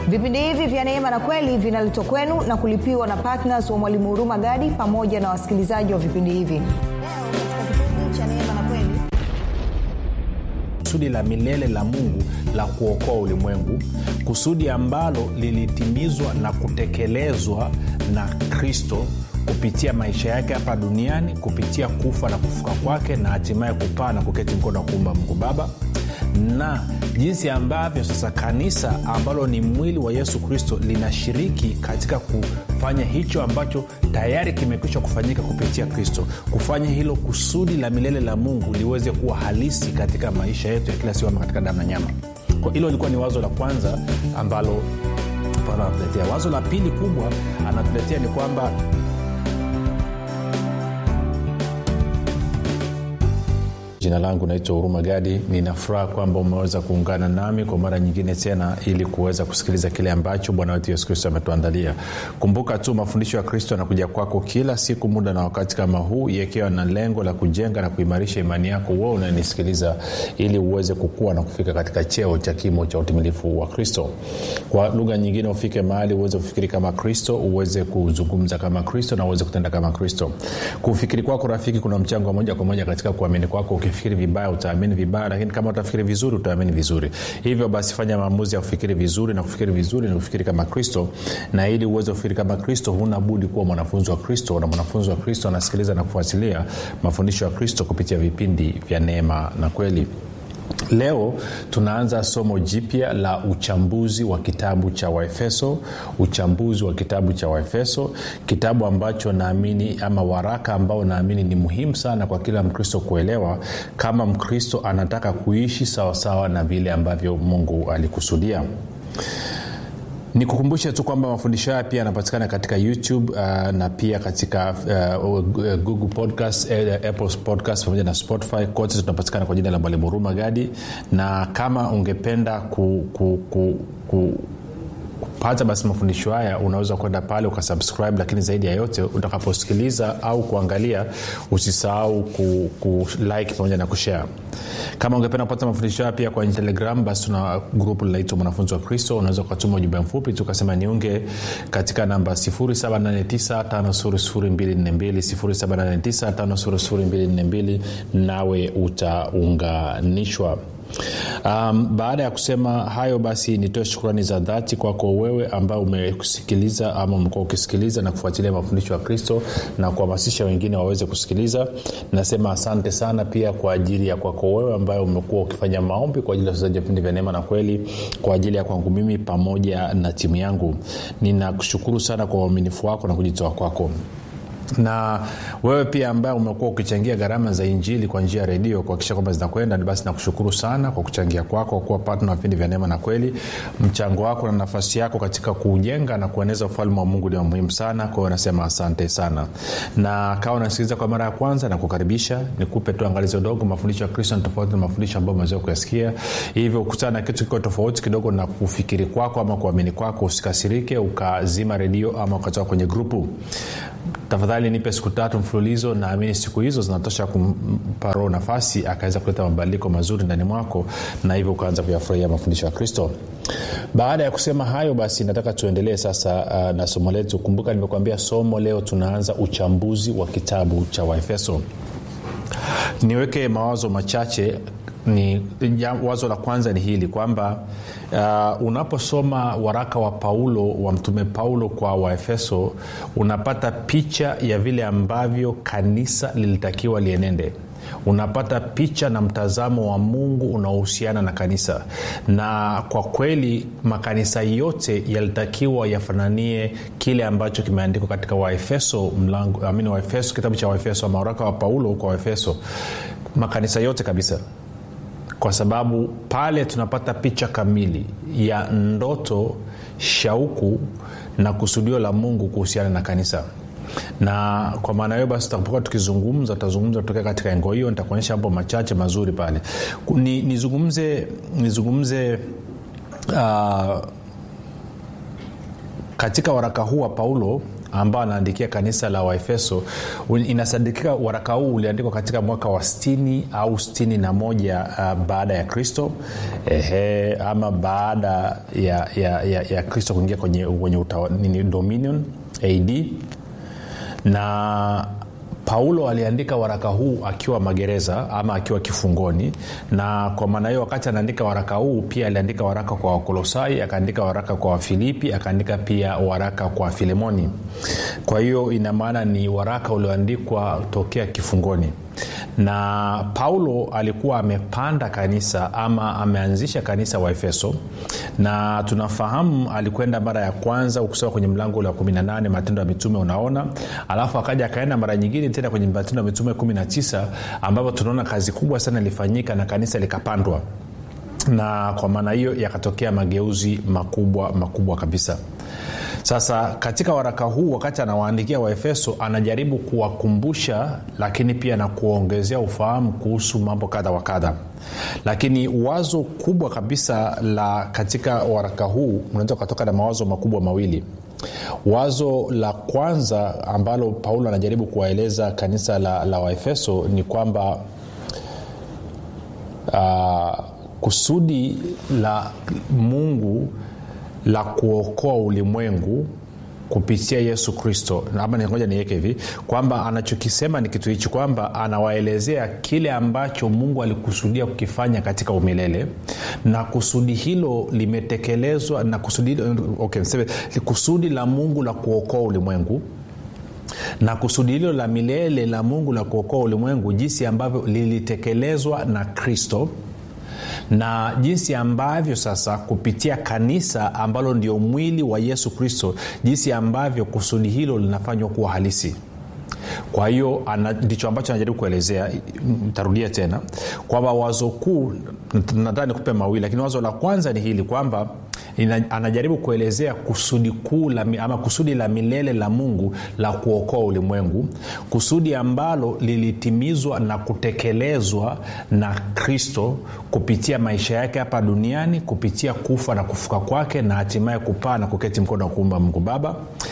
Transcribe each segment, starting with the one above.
vipindi hivi vya neema na kweli vinaletwa kwenu na kulipiwa na ptns wa mwalimu huruma gadi pamoja na wasikilizaji wa vipindi hivi leo katika kipindi cha neema na kweli kusudi la milele la mungu la kuokoa ulimwengu kusudi ambalo lilitimizwa na kutekelezwa na kristo kupitia maisha yake hapa duniani kupitia kufa na kufuka kwake na hatimaye kupaa na kuketi mkono wa kuumba mungu baba na jinsi ambavyo sasa kanisa ambalo ni mwili wa yesu kristo linashiriki katika kufanya hicho ambacho tayari kimekwisha kufanyika kupitia kristo kufanya hilo kusudi la milele la mungu liweze kuwa halisi katika maisha yetu ya kila siku ama katika damu na nyama kwa hilo lilikuwa ni wazo la kwanza ambalo Paulo anatuletea wazo la pili kubwa anatuletea ni kwamba jina langu naitwa huruma gadi ninafuraha kwamba umeweza kuungana nami kwa mara nyingine tena ili kuweza kusikiliza kile ambacho bwana wetu yesu kristo ametuandalia kumbuka tu mafundisho ya kristo yanakuja kwako kila siku muda na wakati kama huu yakiwa na lengo la kujenga na kuimarisha imani yako wewe unanisikiliza ili uweze kukua na kufika katika cheo cha kimo cha utimilifu wa kristo kwa lugha nyingine ufike mahali uweze kufikiri kama kristo uweze kuzungumza kama kristo na uweze kutenda kama kristo kufikiri kwako rafiki kuna mchango wa moja kwa moja katika kuamini kwako ukifikiri vibaya utaamini vibaya lakini kama utafikiri vizuri utaamini vizuri hivyo basi fanya maamuzi ya kufikiri vizuri na kufikiri vizuri ni kufikiri kama kristo na ili uweze kufikiri kama kristo huna budi kuwa mwanafunzi wa kristo na mwanafunzi wa kristo anasikiliza na kufuatilia mafundisho ya kristo kupitia vipindi vya neema na kweli leo tunaanza somo jipya la uchambuzi wa kitabu cha waefeso uchambuzi wa kitabu cha waefeso kitabu ambacho naamini ama waraka ambao naamini ni muhimu sana kwa kila mkristo kuelewa kama mkristo anataka kuishi sawasawa na vile ambavyo mungu alikusudia nikukumbushe tu kwamba mafundisho haya pia yanapatikana katika youtube uh, na pia katika uh, google podcast uh, apple podcast pamoja na spotify kote tunapatikana kwa jina la mwalimu huruma gadi na kama ungependa ku, ku, ku, ku kupata basi mafundisho haya unaweza kwenda pale ukasubscribe lakini zaidi ya yote utakaposikiliza au kuangalia usisahau ku, ku like pamoja na kushare kama ungependa kupata mafundisho haya pia kwenye telegram basi tuna grupu linaitwa mwanafunzi wa kristo unaweza ukatuma ujumbe mfupi tukasema niunge katika namba 7895242 nawe utaunganishwa um, baada ya kusema hayo basi nitoe shukrani za dhati kwako wewe ambao umekusikiliza ama umekuwa ukisikiliza na kufuatilia mafundisho ya kristo na kuhamasisha wengine waweze kusikiliza nasema asante sana pia kwa ajili ya kwako wewe ambayo umekuwa ukifanya maombi kwa ajili ya wachezaji vipindi vya neema na kweli kwa ajili ya kwangu mimi pamoja na timu yangu ninakushukuru sana kwa uaminifu wako na kujitoa kwako na wewe pia ambaye umekuwa ukichangia gharama za injili kwa njia ya redio kuhakikisha kwamba zinakwenda basi nakushukuru sana kwa kuchangia kwako kwa kuwa patna vipindi vya neema na kweli mchango wako na nafasi yako katika kuujenga na kueneza ufalme wa mungu ni wa muhimu sana kwa hiyo nasema asante sana na kawa unasikiliza kwa mara ya kwanza na kukaribisha nikupe tu angalizo dogo mafundisho ya kristo ni tofauti na mafundisho ambayo umeweza kuyasikia hivyo ukutana na kitu kikiwa tofauti kidogo na kufikiri kwako ama kuamini kwako usikasirike ukazima redio ama ukatoka kwenye grupu tafadhali nipe siku tatu mfululizo naamini siku hizo zinatosha kumpa roho nafasi akaweza kuleta mabadiliko mazuri ndani mwako na hivyo ukaanza kuyafurahia mafundisho ya kristo baada ya kusema hayo basi nataka tuendelee sasa uh, na somo letu kumbuka nimekuambia somo leo tunaanza uchambuzi wa kitabu cha waefeso niweke mawazo machache ni ja, wazo la kwanza ni hili kwamba uh, unaposoma waraka wa paulo wa mtume paulo kwa waefeso unapata picha ya vile ambavyo kanisa lilitakiwa lienende unapata picha na mtazamo wa mungu unaohusiana na kanisa na kwa kweli makanisa yote yalitakiwa yafananie kile ambacho kimeandikwa katika waefeso mlango amini waefeso kitabu cha waefeso ama waraka wa paulo kwa waefeso makanisa yote kabisa kwa sababu pale tunapata picha kamili ya ndoto shauku na kusudio la mungu kuhusiana na kanisa na kwa maana hiyo basi tutapokuwa tukizungumza tutazungumza kutokea katika engo hiyo nitakuonyesha mambo machache mazuri pale ni, nizungumze nizungumze uh, katika waraka huu wa paulo ambao anaandikia kanisa la waefeso inasadikika waraka huu uliandikwa katika mwaka wa 60 au 61 uh, baada ya kristo ehe, ama baada ya, ya, ya, ya kristo kuingia kwenye, kwenye utawa, nini, dominion ad na paulo aliandika waraka huu akiwa magereza ama akiwa kifungoni na kwa maana hiyo wakati anaandika waraka huu pia aliandika waraka kwa wakolosai akaandika waraka kwa wafilipi akaandika pia waraka kwa filemoni kwa hiyo ina maana ni waraka ulioandikwa tokea kifungoni na paulo alikuwa amepanda kanisa ama ameanzisha kanisa wa efeso na tunafahamu alikwenda mara ya kwanza ukisoma kwenye mlango ule wa 18 matendo ya mitume unaona alafu akaja akaenda mara nyingine tena kwenye matendo ya mitume 19 ambapo tunaona kazi kubwa sana ilifanyika na kanisa likapandwa na kwa maana hiyo yakatokea mageuzi makubwa makubwa kabisa sasa katika waraka huu wakati anawaandikia waefeso anajaribu kuwakumbusha lakini pia na kuwaongezea ufahamu kuhusu mambo kadha wa kadha lakini wazo kubwa kabisa la katika waraka huu unaweza ukatoka na mawazo makubwa mawili wazo la kwanza ambalo paulo anajaribu kuwaeleza kanisa la, la waefeso ni kwamba uh, kusudi la mungu la kuokoa ulimwengu kupitia yesu kristo ama ngoja niweke hivi kwamba anachokisema ni kitu hichi kwamba anawaelezea kile ambacho mungu alikusudia kukifanya katika umilele na kusudi hilo limetekelezwa na kusudi, okay, kusudi la mungu la kuokoa ulimwengu na kusudi hilo la milele la mungu la kuokoa ulimwengu jinsi ambavyo lilitekelezwa na kristo na jinsi ambavyo sasa kupitia kanisa ambalo ndio mwili wa yesu kristo jinsi ambavyo kusudi hilo linafanywa kuwa halisi kwa hiyo ndicho ambacho anajaribu kuelezea ntarudia tena kwamba wazo kuu nataka nikupe mawili lakini wazo la kwanza ni hili kwamba ina, anajaribu kuelezea kusudi kuu la, ama kusudi la milele la mungu la kuokoa ulimwengu kusudi ambalo lilitimizwa na kutekelezwa na kristo kupitia maisha yake hapa duniani kupitia kufa na kufuka kwake na hatimaye kupaa na kuketi mkono wa kuumba mungu baba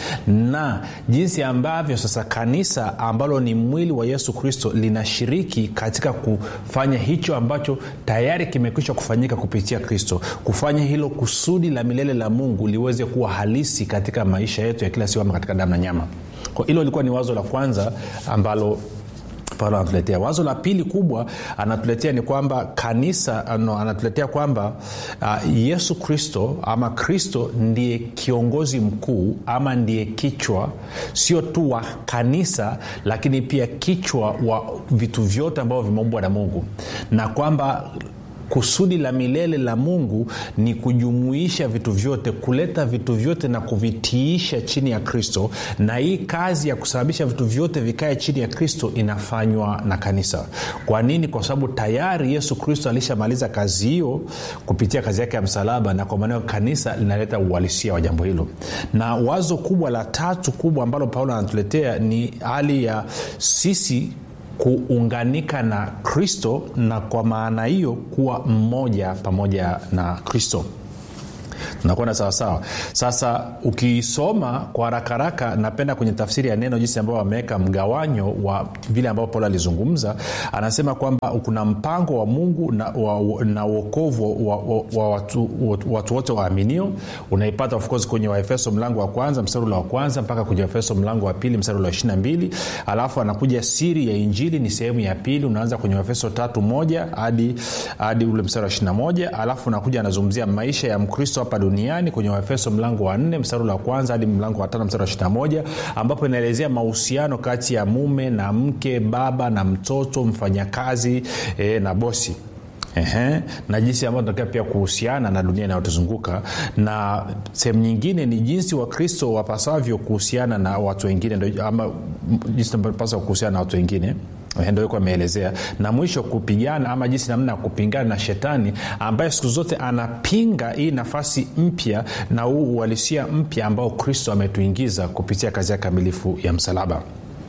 na jinsi ambavyo sasa kanisa ambalo ni mwili wa yesu kristo linashiriki katika kufanya hicho ambacho tayari kimekwisha kufanyika kupitia kristo kufanya hilo kusudi la milele la mungu liweze kuwa halisi katika maisha yetu ya kila siku ama katika damu na nyama kwa hilo lilikuwa ni wazo la kwanza ambalo paulo anatuletea wazo la pili kubwa anatuletea ni kwamba kanisa no, anatuletea kwamba uh, yesu kristo ama kristo ndiye kiongozi mkuu ama ndiye kichwa sio tu wa kanisa lakini pia kichwa wa vitu vyote ambavyo vimeumbwa na mungu na kwamba kusudi la milele la mungu ni kujumuisha vitu vyote kuleta vitu vyote na kuvitiisha chini ya kristo na hii kazi ya kusababisha vitu vyote vikae chini ya kristo inafanywa na kanisa kwa nini kwa sababu tayari yesu kristo alishamaliza kazi hiyo kupitia kazi yake ya msalaba na kwa maanao kanisa linaleta uhalisia wa jambo hilo na wazo kubwa la tatu kubwa ambalo paulo anatuletea ni hali ya sisi kuunganika na kristo na kwa maana hiyo kuwa mmoja pamoja na kristo tunakwenda sawasawa sasa ukisoma kwa haraka haraka napenda kwenye tafsiri ya neno jinsi ambao wameweka mgawanyo wa vile ambavyo paulo alizungumza anasema kwamba kuna mpango wa mungu na, wa, na uokovu wa, wa, wa watu, watu wote waaminio unaipata of course kwenye waefeso mlango wa kwanza mstari ule wa kwanza mpaka kwenye waefeso mlango wa pili mstari ule wa ishiri mbili alafu anakuja siri ya injili ni sehemu ya pili unaanza kwenye waefeso tatu moja hadi hadi ule mstari wa ishirina moja alafu unakuja anazungumzia maisha ya mkristo hapa duniani kwenye waefeso mlango wa nne mstari wa kwanza hadi mlango wa tano mstari wa ishirina moja ambapo inaelezea mahusiano kati ya mume na mke baba na mtoto mfanyakazi e, na bosi Ehe, na jinsi ambavyo tunatakiwa pia kuhusiana na dunia inayotuzunguka na sehemu nyingine ni jinsi wakristo wapasavyo kuhusiana na watu wengine ama jinsi tunapaswa kuhusiana na watu wengine ndo yuko ameelezea na mwisho kupigana ama jinsi namna ya kupingana na shetani ambaye siku zote anapinga hii nafasi mpya na huu uhalisia mpya ambao kristo ametuingiza kupitia kazi ya kamilifu ya msalaba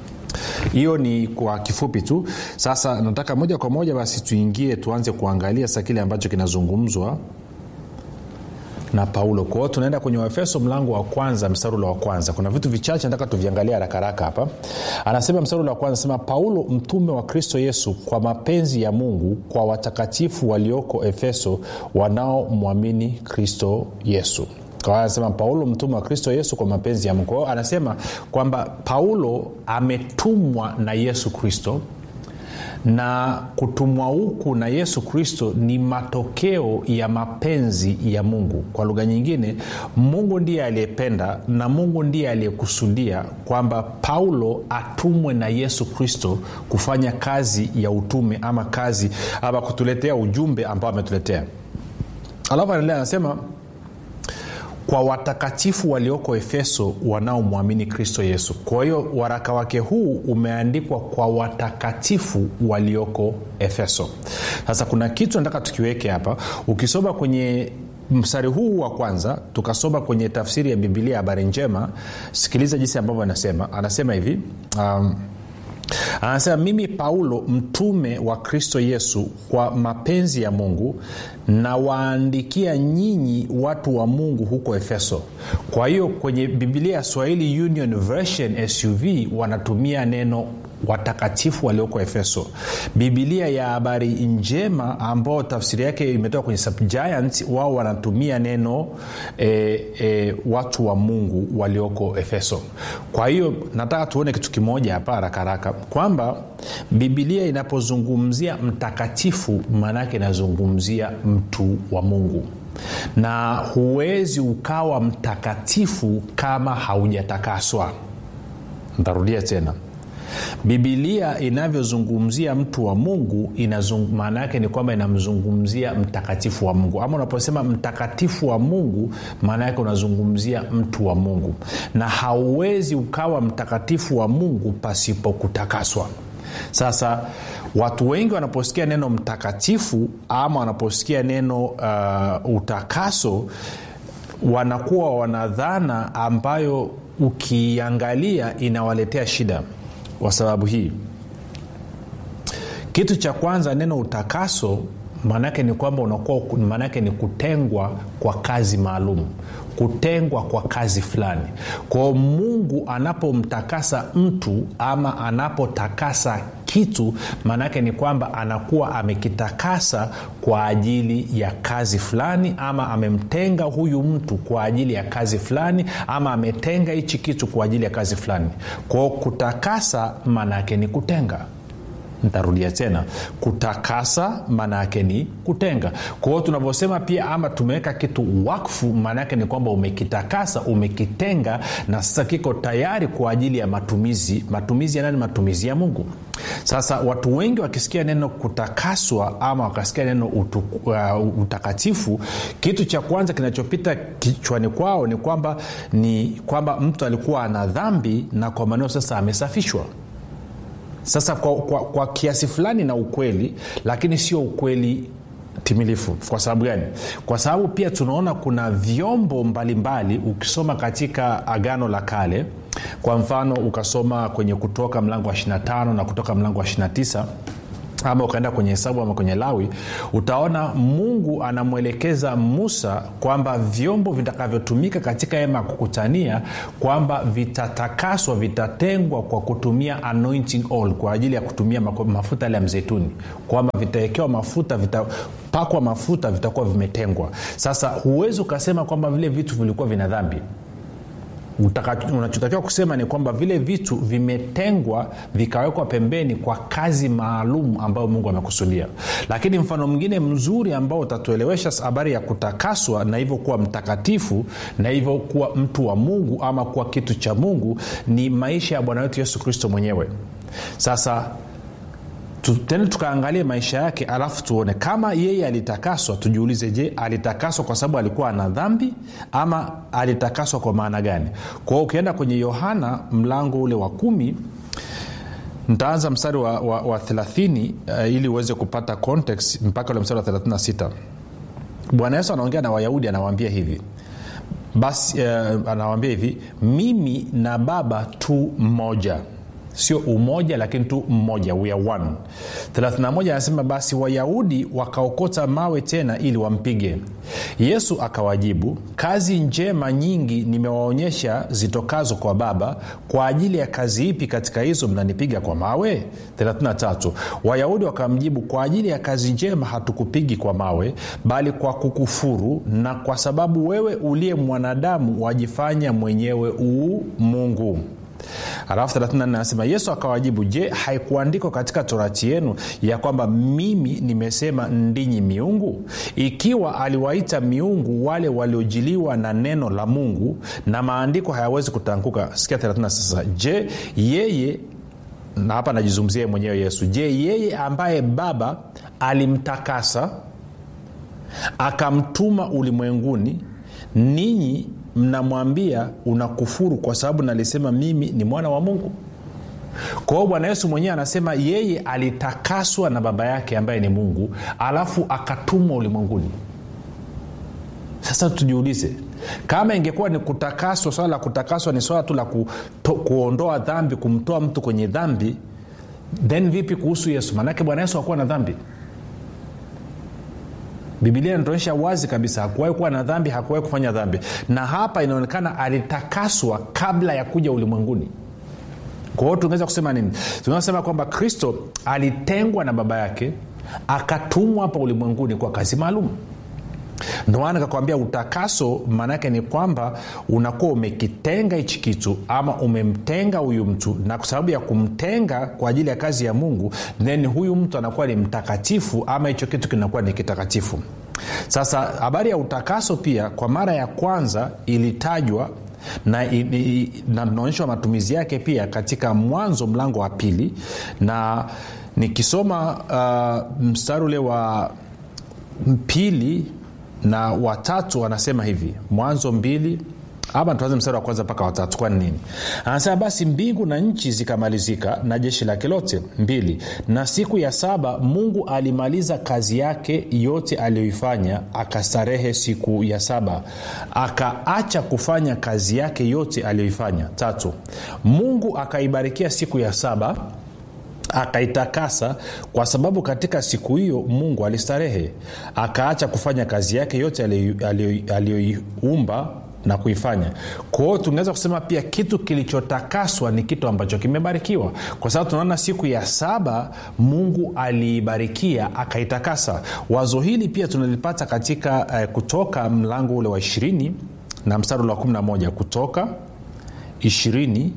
hiyo ni kwa kifupi tu sasa nataka moja kwa moja basi tuingie tuanze kuangalia sa kile ambacho kinazungumzwa na paulo kwa hiyo tunaenda kwenye waefeso mlango wa kwanza msarulo wa kwanza kuna vitu vichache nataka tuviangalia harakaraka hapa anasema msarulo wa kwanza anasema paulo mtume wa kristo yesu kwa mapenzi ya mungu kwa watakatifu walioko efeso wanaomwamini kristo yesu kwa anasema paulo mtume wa kristo yesu kwa mapenzi ya mungu kwa hiyo anasema kwamba paulo ametumwa na yesu kristo na kutumwa huku na yesu kristo ni matokeo ya mapenzi ya mungu kwa lugha nyingine mungu ndiye aliyependa na mungu ndiye aliyekusudia kwamba paulo atumwe na yesu kristo kufanya kazi ya utume ama kazi ama kutuletea ujumbe ambao ametuletea alafu anaendelea anasema kwa watakatifu walioko efeso wanaomwamini kristo yesu kwa hiyo waraka wake huu umeandikwa kwa watakatifu walioko efeso sasa kuna kitu nataka tukiweke hapa ukisoma kwenye mstari huu wa kwanza tukasoma kwenye tafsiri ya bibilia habari njema sikiliza jinsi ambavyo anasema anasema hivi um, anasema mimi paulo mtume wa kristo yesu kwa mapenzi ya mungu nawaandikia nyinyi watu wa mungu huko efeso kwa hiyo kwenye bibilia ya swahili union version suv wanatumia neno watakatifu walioko efeso bibilia ya habari njema ambao tafsiri yake imetoka kwenye subgiant wao wanatumia neno e, e, watu wa mungu walioko efeso kwa hiyo nataka tuone kitu kimoja hapa harakaraka kwamba bibilia inapozungumzia mtakatifu maanaake inazungumzia mtu wa mungu na huwezi ukawa mtakatifu kama haujatakaswa ntarudia tena bibilia inavyozungumzia mtu wa mungu maana yake ni kwamba inamzungumzia mtakatifu wa mungu ama unaposema mtakatifu wa mungu maana yake unazungumzia mtu wa mungu na hauwezi ukawa mtakatifu wa mungu pasipo kutakaswa sasa watu wengi wanaposikia neno mtakatifu ama wanaposikia neno uh, utakaso wanakuwa wanadhana ambayo ukiangalia inawaletea shida kwa sababu hii kitu cha kwanza neno utakaso maanaake ni kwamba unakuwa maanaake ni kutengwa kwa kazi maalum kutengwa kwa kazi fulani kwao mungu anapomtakasa mtu ama anapotakasa kitu maanaake ni kwamba anakuwa amekitakasa kwa ajili ya kazi fulani ama amemtenga huyu mtu kwa ajili ya kazi fulani ama ametenga hichi kitu kwa ajili ya kazi fulani kwao kutakasa maanaake ni kutenga ntarudia tena kutakasa maana yake ni kutenga kwa hiyo tunavyosema pia ama tumeweka kitu wakfu maana yake ni kwamba umekitakasa umekitenga na sasa kiko tayari kwa ajili ya matumizi matumizi ya nani matumizi ya mungu sasa watu wengi wakisikia neno kutakaswa ama wakasikia neno utu, uh, utakatifu kitu cha kwanza kinachopita kichwani kwao ni kwamba ni kwamba mtu alikuwa ana dhambi na kwa maneo sasa amesafishwa sasa kwa, kwa, kwa kiasi fulani na ukweli lakini sio ukweli timilifu kwa sababu gani kwa sababu pia tunaona kuna vyombo mbalimbali mbali, ukisoma katika agano la kale kwa mfano ukasoma kwenye kutoka mlango wa 25 na kutoka mlango wa 29 ama ukaenda kwenye hesabu ama kwenye lawi utaona mungu anamwelekeza musa kwamba vyombo vitakavyotumika katika hema ya kukutania kwamba vitatakaswa vitatengwa kwa kutumia anointing oil kwa ajili ya kutumia mafuta yale ya mzeituni kwamba vitawekewa mafuta vitapakwa mafuta vitakuwa vimetengwa sasa huwezi ukasema kwamba vile vitu vilikuwa vina dhambi unachotakiwa kusema ni kwamba vile vitu vimetengwa vikawekwa pembeni kwa kazi maalum ambayo mungu amekusudia lakini mfano mwingine mzuri ambao utatuelewesha habari ya kutakaswa na hivyo kuwa mtakatifu na hivyo kuwa mtu wa mungu ama kuwa kitu cha mungu ni maisha ya bwana wetu yesu kristo mwenyewe sasa tena tukaangalie maisha yake alafu tuone kama yeye alitakaswa tujiulize je alitakaswa kwa sababu alikuwa ana dhambi ama alitakaswa kwa maana gani kwa hiyo ukienda kwenye yohana mlango ule wa kumi ntaanza mstari wa, wa, wa 30 uh, ili uweze kupata context mpaka ule mstari wa 36 bwana yesu anaongea na wayahudi anawaambia hivi basi uh, anawaambia hivi mimi na baba tu mmoja sio umoja lakini tu mmoja we are one 31 anasema basi wayahudi wakaokota mawe tena ili wampige yesu akawajibu kazi njema nyingi nimewaonyesha zitokazo kwa baba kwa ajili ya kazi ipi katika hizo mnanipiga kwa mawe 33 wayahudi wakamjibu kwa ajili ya kazi njema hatukupigi kwa mawe bali kwa kukufuru na kwa sababu wewe uliye mwanadamu wajifanya mwenyewe uu mungu alafu 34 anasema yesu akawajibu je haikuandikwa katika torati yenu ya kwamba mimi nimesema ndinyi miungu ikiwa aliwaita miungu wale waliojiliwa na neno la mungu na maandiko hayawezi kutanguka sikia 36 sasa je yeye na hapa najizungumzia mwenyewe yesu je yeye ambaye baba alimtakasa akamtuma ulimwenguni ninyi mnamwambia unakufuru kwa sababu nalisema mimi ni mwana wa mungu kwa hiyo bwana yesu mwenyewe anasema yeye alitakaswa na baba yake ambaye ni mungu alafu akatumwa ulimwenguni sasa tujiulize kama ingekuwa ni kutakaswa swala la kutakaswa ni swala tu la kuto, kuondoa dhambi kumtoa mtu kwenye dhambi then vipi kuhusu yesu maanake bwana yesu hakuwa na dhambi bibilia inatuonyesha wazi kabisa hakuwahi kuwa na dhambi hakuwahi kufanya dhambi na hapa inaonekana alitakaswa kabla ya kuja ulimwenguni kwa hiyo tungeweza kusema nini tunaweza kusema kwamba kristo alitengwa na baba yake akatumwa hapa ulimwenguni kwa kazi maalum ndomaana nikakwambia utakaso maanaake ni kwamba unakuwa umekitenga hichi kitu ama umemtenga huyu mtu na kwa sababu ya kumtenga kwa ajili ya kazi ya mungu then huyu mtu anakuwa ni mtakatifu ama hicho kitu kinakuwa ni kitakatifu sasa habari ya utakaso pia kwa mara ya kwanza ilitajwa na tunaonyeshwa matumizi yake pia katika mwanzo mlango wa pili na nikisoma uh, mstari ule wa pili na watatu anasema hivi mwanzo mbili ama tuanze mstari wa kwanza mpaka watatu kwani nini anasema basi mbingu na nchi zikamalizika na jeshi lake lote mbili na siku ya saba mungu alimaliza kazi yake yote aliyoifanya akastarehe siku ya saba akaacha kufanya kazi yake yote aliyoifanya tatu mungu akaibarikia siku ya saba akaitakasa kwa sababu katika siku hiyo mungu alistarehe akaacha kufanya kazi yake yote aliyoiumba na kuifanya kwa hiyo tunaweza kusema pia kitu kilichotakaswa ni kitu ambacho kimebarikiwa kwa sababu tunaona siku ya saba mungu aliibarikia akaitakasa wazo hili pia tunalipata katika uh, kutoka mlango ule wa ishirini na mstari ule wa 11 kutoka ishirini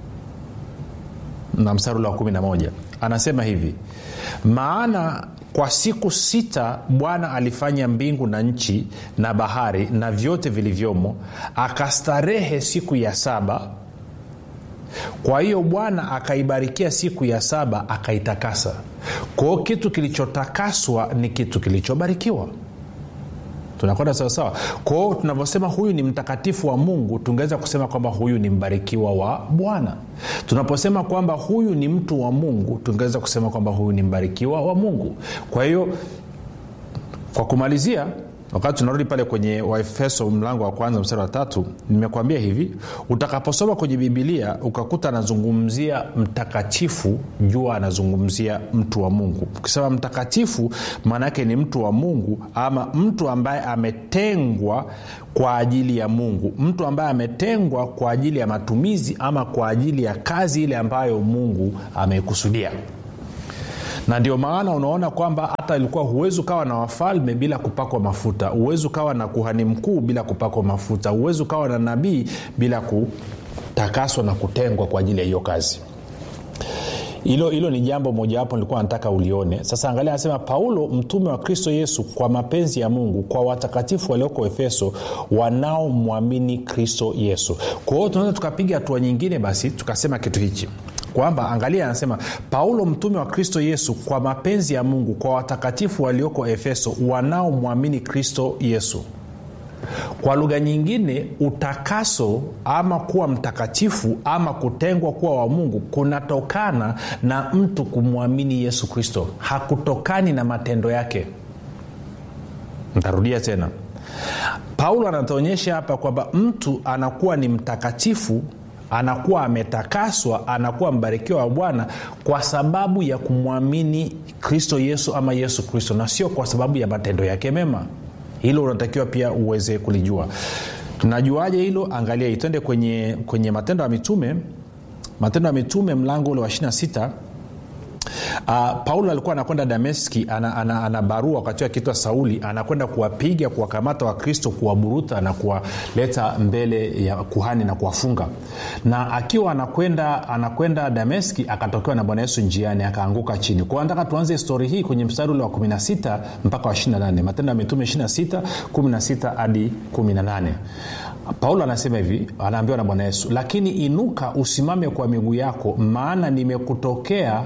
na mstari ule wa 11 anasema hivi maana kwa siku sita bwana alifanya mbingu na nchi na bahari na vyote vilivyomo akastarehe siku ya saba kwa hiyo bwana akaibarikia siku ya saba akaitakasa kwao kitu kilichotakaswa ni kitu kilichobarikiwa tunakwenda sawasawa kwao tunavyosema huyu ni mtakatifu wa mungu tungeweza kusema kwamba huyu ni mbarikiwa wa bwana tunaposema kwamba huyu ni mtu wa mungu tungeweza kusema kwamba huyu ni mbarikiwa wa mungu kwa hiyo kwa kumalizia wakati tunarudi pale kwenye waefeso mlango wa kwanza mstari wa tatu nimekwambia hivi utakaposoma kwenye bibilia ukakuta anazungumzia mtakatifu jua anazungumzia mtu wa mungu ukisema mtakatifu maana yake ni mtu wa mungu ama mtu ambaye ametengwa kwa ajili ya mungu mtu ambaye ametengwa kwa ajili ya matumizi ama kwa ajili ya kazi ile ambayo mungu ameikusudia na ndio maana unaona kwamba hata ilikuwa huwezi ukawa na wafalme bila kupakwa mafuta huwezi ukawa na kuhani mkuu bila kupakwa mafuta huwezi ukawa na nabii bila kutakaswa na kutengwa kwa ajili ya hiyo kazi hilo hilo ni jambo mojawapo nilikuwa nataka ulione sasa angalia anasema paulo mtume wa kristo yesu kwa mapenzi ya mungu kwa watakatifu walioko efeso wanaomwamini kristo yesu kwa hiyo tunaweza tukapiga hatua nyingine basi tukasema kitu hichi kwamba angalia anasema paulo mtume wa kristo yesu kwa mapenzi ya mungu kwa watakatifu walioko efeso wanaomwamini kristo yesu kwa lugha nyingine utakaso ama kuwa mtakatifu ama kutengwa kuwa wa mungu kunatokana na mtu kumwamini yesu kristo hakutokani na matendo yake ntarudia tena paulo anatuonyesha hapa kwamba mtu anakuwa ni mtakatifu anakuwa ametakaswa anakuwa mbarikiwa wa bwana kwa sababu ya kumwamini kristo yesu ama yesu kristo na sio kwa sababu ya matendo yake mema hilo unatakiwa pia uweze kulijua tunajuaje hilo angalia itende kwenye, kwenye matendo ya mitume matendo ya mitume mlango ule wa 26 Uh, paulo alikuwa anakwenda dameski ana, ana, ana barua wakati akiitwa sauli anakwenda kuwapiga kuwakamata wakristo kuwaburuta na kuwaleta mbele ya kuhani na kuwafunga na akiwa anakwenda anakwenda dameski akatokewa na bwana yesu njiani akaanguka chini kwao nataka tuanze histori hii kwenye mstari ule wa 16 mpaka wa 28 matendo ya mitume 26 16 hadi 18 paulo anasema hivi anaambiwa na bwana yesu lakini inuka usimame kwa miguu yako maana nimekutokea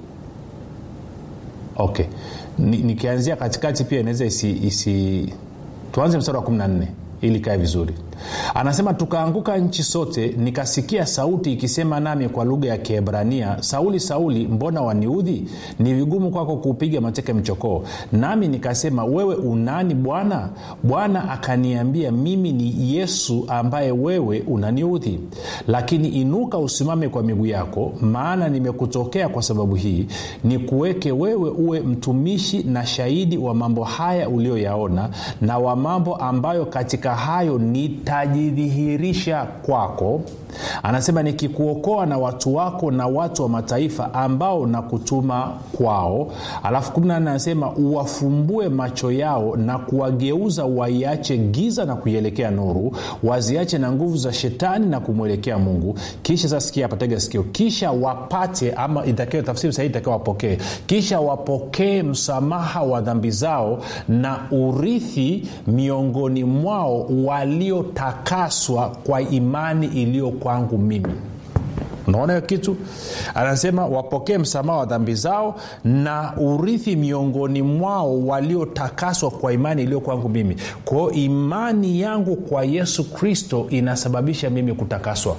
okay nikianzia ni katikati pia inaweza isi, isi tuanze mstari wa 14 ili kae vizuri anasema tukaanguka nchi sote nikasikia sauti ikisema nami kwa lugha ya kiebrania sauli sauli mbona waniudhi ni vigumu kwako kuupiga mateke mchokoo nami nikasema wewe unani bwana bwana akaniambia mimi ni yesu ambaye wewe unaniudhi lakini inuka usimame kwa miguu yako maana nimekutokea kwa sababu hii ni kuweke wewe uwe mtumishi na shahidi wa mambo haya ulioyaona na wa mambo ambayo katika hayo nitajidhihirisha kwako anasema nikikuokoa na watu wako na watu wa mataifa ambao nakutuma kwao alafu 14 anasema uwafumbue macho yao na kuwageuza waiache giza na kuielekea nuru waziache na nguvu za shetani na kumwelekea mungu kisha sasa sikia patega sikio kisha wapate ama itakiwa tafsiri sahihi itakiwa wapokee kisha wapokee msamaha wa dhambi zao na urithi miongoni mwao waliotakaswa kwa imani iliyo kwangu mimi unaona hiyo kitu anasema wapokee msamaha wa dhambi zao na urithi miongoni mwao waliotakaswa kwa imani iliyo kwangu mimi kwao imani yangu kwa yesu kristo inasababisha mimi kutakaswa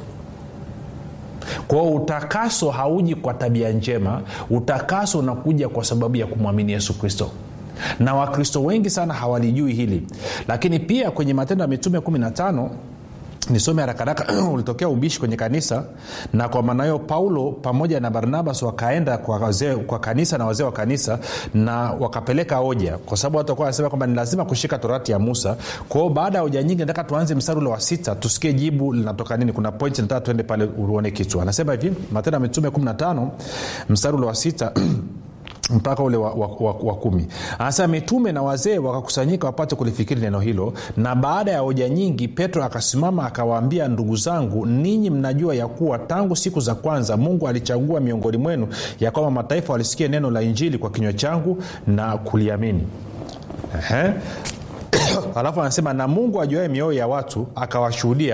kwao utakaso hauji kwa tabia njema utakaso unakuja kwa sababu ya kumwamini yesu kristo na wakristo wengi sana hawalijui hili lakini pia kwenye matendo ya mitume 15 nisome harakaraka ulitokea ubishi kwenye kanisa na kwa maana hiyo paulo pamoja na barnabas wakaenda kwa, wazee, kwa kanisa na wazee wa kanisa na wakapeleka hoja kwa sababu watu wakuwa wanasema kwamba ni lazima kushika torati ya musa kwao baada ya hoja nyingi nataka tuanze mstari ule wa sita tusikie jibu linatoka nini kuna point nataka tuende pale uone kitu anasema hivi matendo ya mitume 15 mstari ule wa sita mpaka ule wa, wa, wa, wa kumi anasema mitume na wazee wakakusanyika wapate kulifikiri neno hilo na baada ya hoja nyingi petro akasimama akawaambia ndugu zangu ninyi mnajua ya kuwa tangu siku za kwanza mungu alichagua miongoni mwenu ya kwamba mataifa walisikia neno la injili kwa kinywa changu na kuliamini Ehe. alafu anasema na mungu ajuae mioyo ya watu akawashuhudia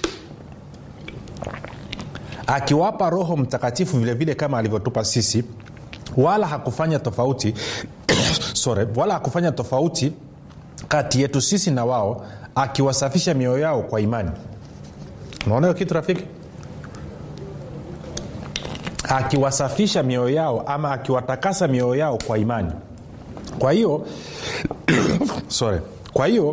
akiwapa roho mtakatifu vilevile vile kama alivyotupa sisi wala hakufanya tofauti sorry, wala hakufanya tofauti kati yetu sisi na wao akiwasafisha mioyo yao kwa imani unaona hiyo kitu rafiki akiwasafisha mioyo yao ama akiwatakasa mioyo yao kwa imani kwa hiyo sorry kwa hiyo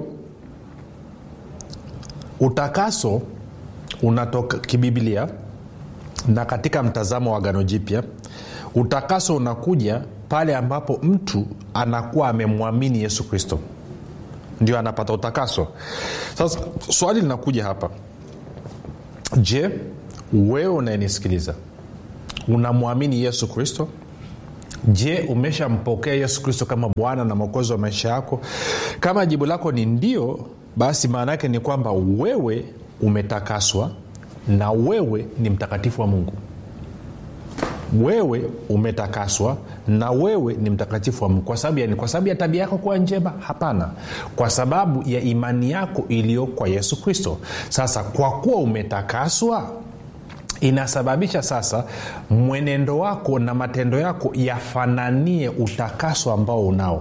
utakaso unatoka kibiblia na katika mtazamo wa gano jipya utakaso unakuja pale ambapo mtu anakuwa amemwamini yesu kristo ndio anapata utakaso sasa swali linakuja hapa je wewe unayenisikiliza unamwamini yesu kristo je umeshampokea yesu kristo kama bwana na mwokozi wa maisha yako kama jibu lako ni ndio basi maana yake ni kwamba wewe umetakaswa na wewe ni mtakatifu wa mungu wewe umetakaswa na wewe ni mtakatifu wa mungu kwa sababu yani kwa sababu ya tabia yako kuwa njema hapana kwa sababu ya imani yako iliyo kwa yesu kristo sasa kwa kuwa umetakaswa inasababisha sasa mwenendo wako na matendo yako yafananie utakaso ambao unao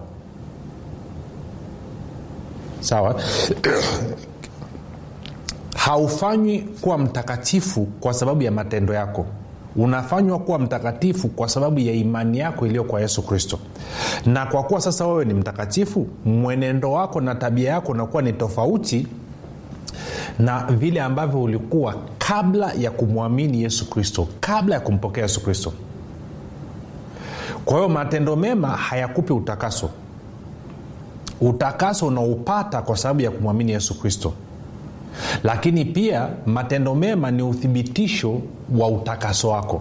sawa haufanywi kuwa mtakatifu kwa sababu ya matendo yako unafanywa kuwa mtakatifu kwa sababu ya imani yako iliyo kwa yesu kristo na kwa kuwa sasa wewe ni mtakatifu mwenendo wako na tabia yako unakuwa ni tofauti na vile ambavyo ulikuwa kabla ya kumwamini yesu kristo kabla ya kumpokea yesu kristo kwa hiyo matendo mema hayakupi utakaso utakaso unaupata kwa sababu ya kumwamini yesu kristo lakini pia matendo mema ni uthibitisho wa utakaso wako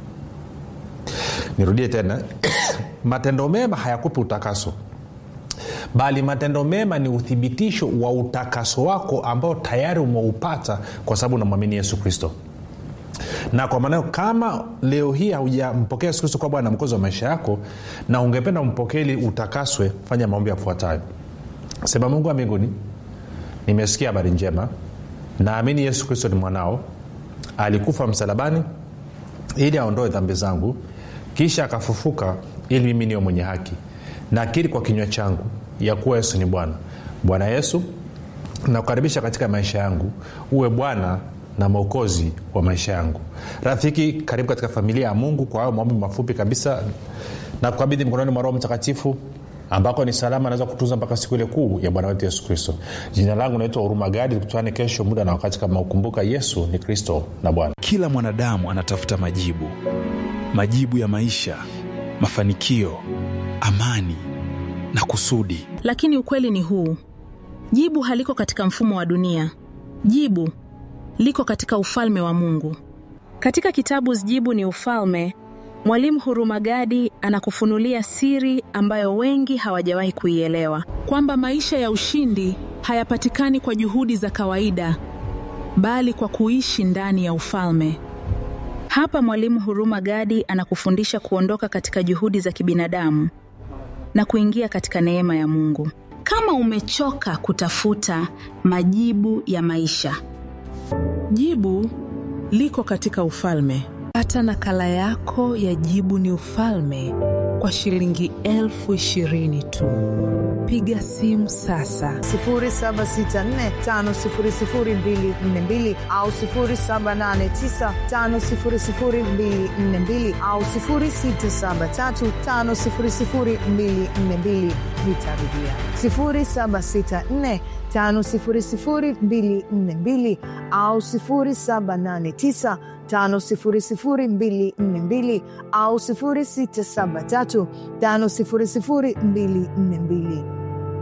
nirudie tena matendo mema hayakupi utakaso bali matendo mema ni uthibitisho wa utakaso wako ambao tayari umeupata kwa sababu unamwamini yesu kristo na kwa maanao kama leo hii haujampokea yesu kristo kwa bwana mkozi wa maisha yako na ungependa umpokee ili utakaswe fanya maombi yafuatayo sema mungu wa mbinguni nimesikia habari njema naamini yesu kristo ni mwanao alikufa msalabani ili aondoe dhambi zangu kisha akafufuka ili mimi niwe mwenye haki nakiri kwa kinywa changu ya kuwa yesu ni bwana bwana yesu nakukaribisha katika maisha yangu uwe bwana na mwokozi wa maisha yangu rafiki karibu katika familia ya mungu kwa hayo maombi mafupi kabisa na kukabidhi mkononi mwa roho mtakatifu ambako ni salama anaweza kutunza mpaka siku ile kuu ya bwana wetu yesu kristo jina langu naitwa huruma gadi tukutane kesho muda na wakati kama ukumbuka yesu ni kristo na bwana kila mwanadamu anatafuta majibu majibu ya maisha mafanikio amani na kusudi lakini ukweli ni huu jibu haliko katika mfumo wa dunia jibu liko katika ufalme wa mungu katika kitabu jibu ni ufalme mwalimu hurumagadi anakufunulia siri ambayo wengi hawajawahi kuielewa kwamba maisha ya ushindi hayapatikani kwa juhudi za kawaida bali kwa kuishi ndani ya ufalme hapa mwalimu huruma gadi anakufundisha kuondoka katika juhudi za kibinadamu na kuingia katika neema ya mungu kama umechoka kutafuta majibu ya maisha jibu liko katika ufalme pata nakala yako ya jibu ni ufalme kwa shilingi elfu ishirini tu piga simu sasa 7645242 au 7895242 au 6735242 nitarudia 764 5242 au 789 5242 au 673 5242